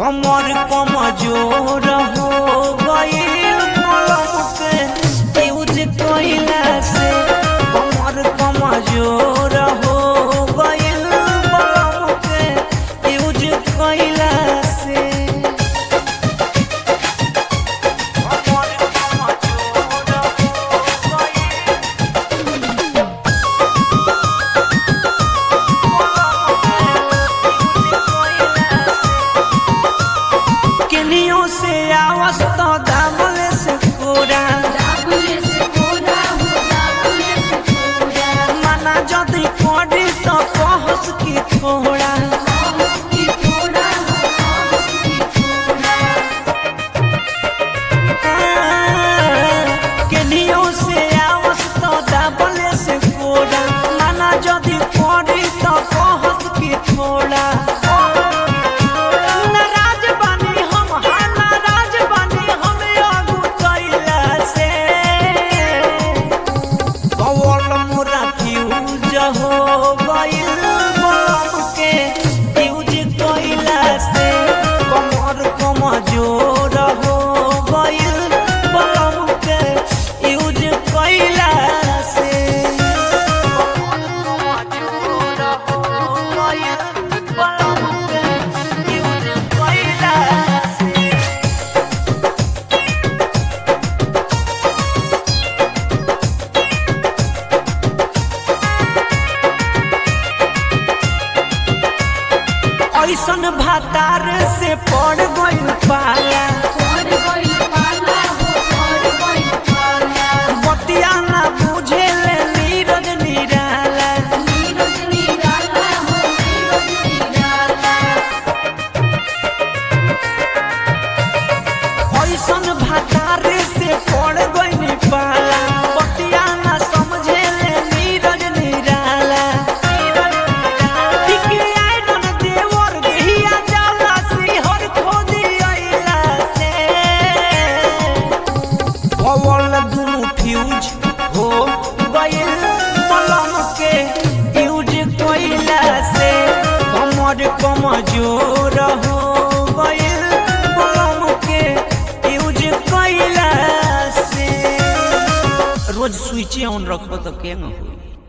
कमर कमजोर हो गईल कलम के यूज कइला से कमर कमजोर हो गईल कलम के यूज कइला से कमर कमजोर हो गईल केनियो से आवाज तो दामल से कोरा दाबुले से कोरा हो दाबुले से कोरा मना जदी कोडी तो कहस की थोड़ा साहस की थोड़ा हो साहस की थोड़ा केनियो से आवाज तो दामल से कोरा मना जदी कोडी तो कहस की थोड़ा नाराज बानी हम हाँ नाराज बानी हम आगू कैला से कवल मोरा फ्यूज हो गइल बम के फ्यूज कइला से कमर कमजोर हो गइल बम के फ्यूज कइला से कमर कमजोर हो गइल बम के फ्यूज कइला से ऐसन भातार से पड़ गइल पाला और कोई पाला हो और कोई पाला बतिया ना बुझे ले नीरज निराला नीरज निराला हो नीरज निराला ऐसन भातार से पड़ गइल पाला बतिया ना समझे ले नीरज निराला टिके आइरन देवर देहिया जाला सिहर खोदी अइला से पवल दुनु फ्यूज हो गइल मलम के यूज कइला से कमर कमजोर हो गइल मलम के यूज कइला से रोज स्विच ऑन रखब तो केंग होई